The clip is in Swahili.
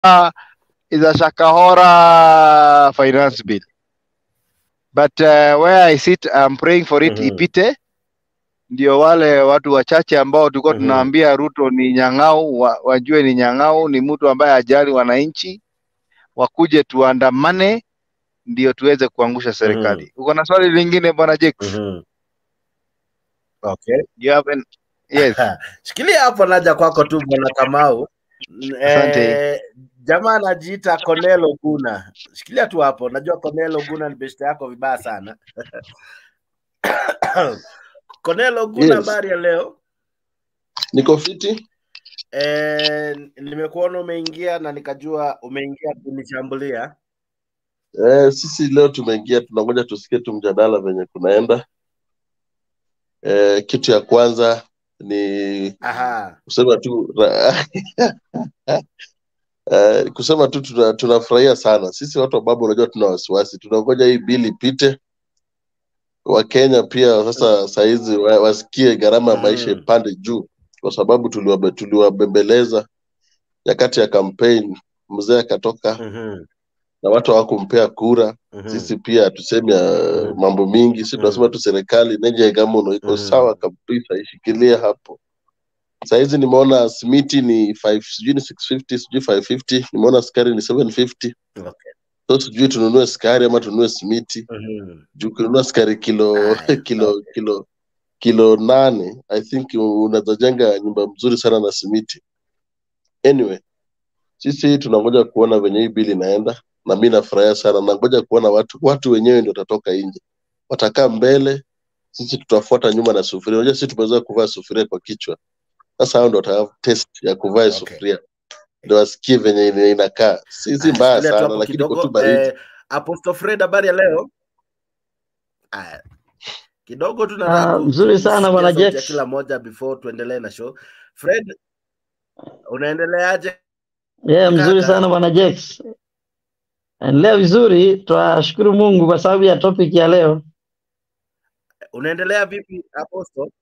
is a Shakahora finance bill. But uh, where I sit, I'm praying for it Mhm. ipite, ndio wale watu wachache ambao tulikuwa Mhm. tunaambia Ruto ni nyang'au, wa, wajue ni nyang'au, ni mtu ambaye hajali wananchi, wakuje tuandamane ndio tuweze kuangusha serikali. Uko na swali lingine bwana Jake? Mhm. Okay. You have an... Yes. Shikilia hapo, naja kwako tu bwana Kamau. Asante. Eh, jamaa anajiita Cornel Oguna. Shikilia tu hapo, najua Cornel Oguna ni beshte yako vibaya sana. Cornel Oguna, Yes. habari ya leo? Niko fiti. Eh, nimekuona umeingia na nikajua umeingia kunishambulia. Eh, sisi leo tumeingia, tunangoja tusikie tu mjadala venye kunaenda. Eh, kitu ya kwanza ni Aha. kusema tu ra- eh, kusema tu tuna- tunafurahia sana sisi watu wa baba, unajua tuna wasiwasi, tunangoja hii bili ipite. Wakenya pia sasa sahizi wa- wasikie gharama ya maisha Mhm. ipande juu, kwa sababu tuliwabe- tuliwabembeleza nyakati ya campaign, mzee akatoka Mhm. na watu hawakumpea kura. Mhm. Sisi pia hatusemi uh, mambo mingi, si tunasema tu serikali neje gamuno iko Mhm. sawa kabisa, ishikilie hapo. Sahizi nimeona simiti ni 5 sijui ni 650 sijui 550 nimeona sukari ni 750 Okay. so sijui tununue sukari ama tununue simiti Mhm. juu ukinunua sukari kilo Aya, kilo okay. kilo kilo nane i think unaweza jenga nyumba mzuri sana na simiti anyway sisi tunangoja kuona venye hii bili inaenda na mi nafurahia sana nangoja kuona watu watu wenyewe ndio watatoka nje watakaa mbele sisi tutafuata nyuma na sufuria unajua sisi tumezoea kuvaa sufuria kwa kichwa sasa hao ndio wata test ya kuvaa Okay. sufuria ndio wasikie venye ina- inakaa si si Aya, mbaya shikilia tu sana hapo lakini iko tu kidogo. baridi Eh, Apostle Fred, habari ya leo? Aya, kidogo tu nataka Ah, ku- mzuri sana kusikia bwana sauti ya Jex. kila moja before tuendelee na show. Fred, unaendeleaje Yeah, mzuri kaka? sana bwana Jex. Endelea vizuri, twashukuru Mungu kwa sababu ya topic ya leo. Unaendelea vipi Apostle?